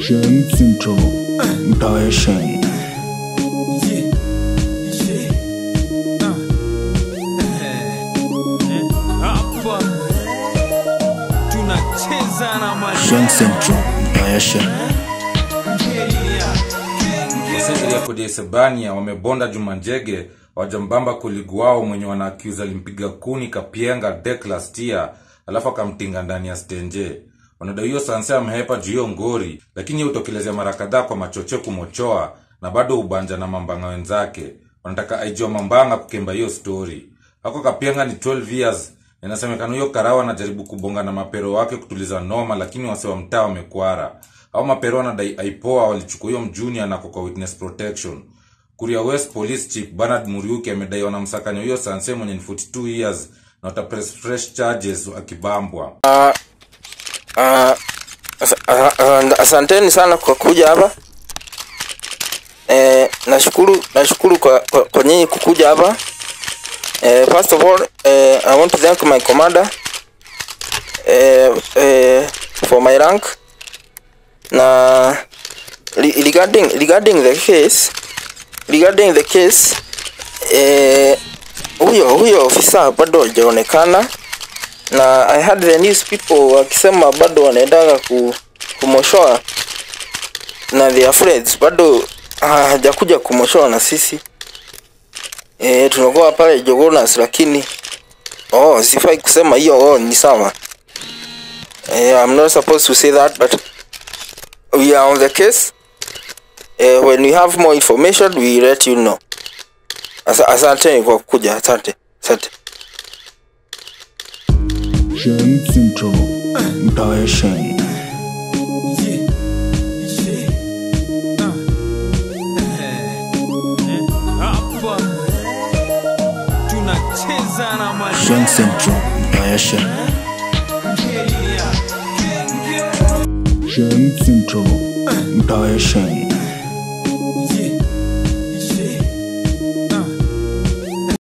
Shen Central, mtawe Shen. hapa tunacheza na Shen Central, mtawe Shen. Wasiri ya kodi Sebania wamebonda Juma Njege wajambamba koligi wao mwenye wana accuse alimpiga kuni Kapienga dek last year alafu akamtinga ndani ya stenje. Wanadai hiyo sanse amehepa juu hiyo ngori, lakini hiyo utokelezea mara kadhaa kwa machoche kumochoa na bado ubanja na mambanga wenzake. Wanataka aijua mambanga kukemba hiyo story. Hako Kapienga ni 12 years. Inasemekana hiyo karawa anajaribu kubonga na mapero wake kutuliza noma, lakini wase wa mtaa wamekwara au mapero wanadai aipoa walichukua hiyo mjuni anako kwa witness protection kuria west police chief bernard muriuki amedai wanamsakanya hiyo sanse mwenye ni 42 years na watapress fresh charges akibambwa Ah, asa- asa- asa- asanteni sana kwa kuja hapa eh, nashukuru nashukuru kwa, kwa, kwa nyinyi kukuja hapa eh, first of all eh, I want to thank my commander eh, eh, for my rank na re- regarding regarding the case regarding the case eh, huyo huyo ofisa bado hajaonekana na I had the news people wakisema bado wanaendaga ku, kumoshoa na their friends bado hajakuja kumoshoa na sisi e, tunakuwa pale Jogonas lakini oh, sifai kusema hiyo oh, ni sawa e, I'm not supposed to say that but we are on the case e, when we have more information we let you know Asa, asante kwa kuja asante asante Shen Central, mtawe Shen. hapa tunacheza na Shen Central, mtawe Shen. Shen Central, mtawe Shen.